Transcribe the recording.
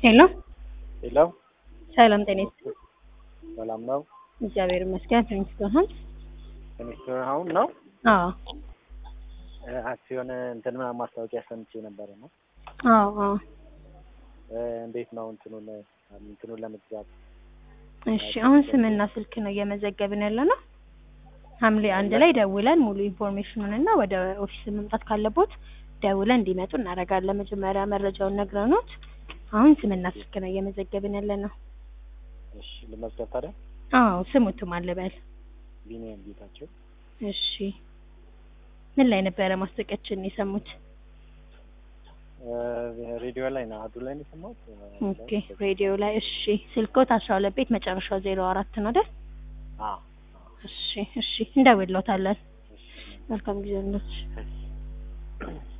ሄሎ ሄሎ ሰላም ጤና ይስጥልኝ። ሰላም ነው። እግዚአብሔር ይመስገን። ፕሪንስቶን ሆምስ። ሚኒስትር አሁን ነው አዎ እ አክሲዮን እንትን ምናምን ማስታወቂያ ሰምቼ ነበረ ነው አዎ አዎ። እ እንዴት ነው እንትኑን እንትኑን ለመግዛት እሺ አሁን ስምና ስልክ ነው እየመዘገብን ያለ ነው። ሐምሌ አንድ ላይ ደውለን ሙሉ ኢንፎርሜሽኑን እና ወደ ኦፊስ መምጣት ካለቦት ደውለን እንዲመጡ እናደርጋለን። መጀመሪያ መረጃውን ነግረውት አሁን ስምና ስልክ ነው እየመዘገብን ያለ ነው። እሺ ልመዝገብ ታዲያ አዎ ስሙትም አለበል። ቢኒያም ጌታቸው እሺ ምን ላይ ነበረ ማስታወቂያችን የሰሙት? እ ሬዲዮ ላይ ነው አዱ ላይ ነው የሰማሁት እ ኦኬ ሬዲዮ ላይ እሺ። ስልኮት አስራ ሁለት ቤት መጨረሻው ዜሮ አራት ነው አይደል? አዎ እሺ እሺ እንደውልዎታለን። እሺ መልካም ጊዜ ነው። እሺ